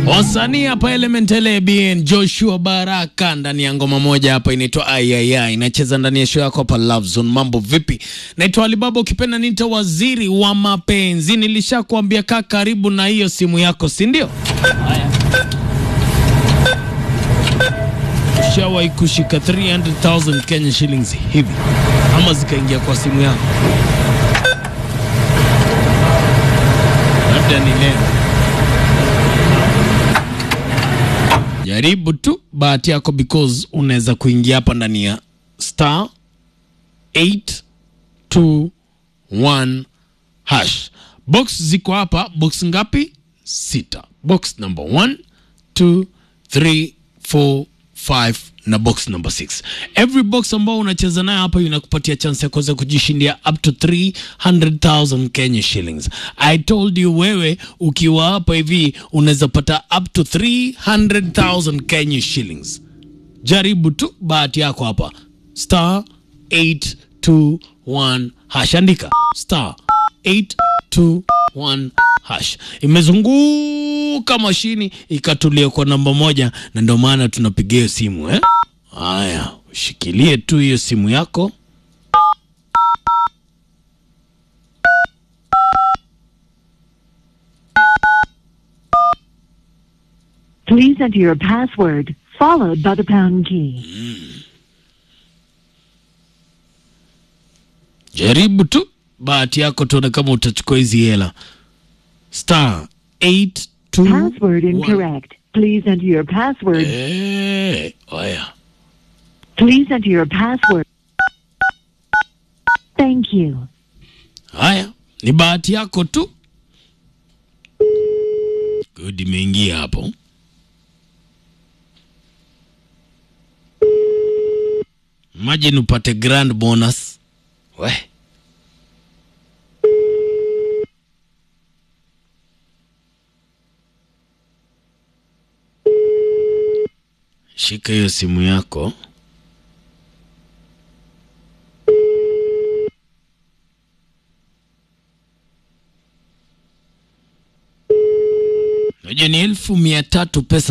Wasanii hapa Element LBN Joshua Baraka ndani ya ngoma moja hapa inaitwa Ayaya inacheza ndani ya show yako hapa Love Zone. Mambo vipi? Naitwa Alibaba, ukipenda nita waziri wa mapenzi. Nilishakwambia kaa karibu na hiyo simu yako, si ndio? Haya. Ushawahi kushika 300,000 Kenya shillings hivi ama zikaingia kwa simu yako? Labda ni leo. Jaribu tu bahati yako because unaweza kuingia hapa ndani ya star 821 hash. Box ziko hapa, box ngapi? Sita. Box number 1 2 3 4 5 na box number 6. Every box ambao unacheza nayo hapa inakupatia chance ya kuweza kujishindia up to 300,000 Kenya shillings. I told you wewe ukiwa hapa hivi unaweza pata up to 300,000 Kenya shillings. Jaribu tu bahati yako hapa. Star 821 hash. Andika star 821 hash. Imezunguka mashini ikatulia kwa namba moja, na ndio maana tunapigia hiyo simu eh? Haya, ushikilie tu hiyo simu yako. Please enter your password, followed by the pound key. Jaribu tu bahati yako, tuone kama utachukua hizi hela. Star 821 Password incorrect. Please enter your password. Eh, haya. Please enter your password. Thank you. Haya, ni bahati yako tu. Good, imeingia hapo. Imagine upate grand bonus. We. Shika hiyo simu yako. Unajua ni elfu mia tatu pesa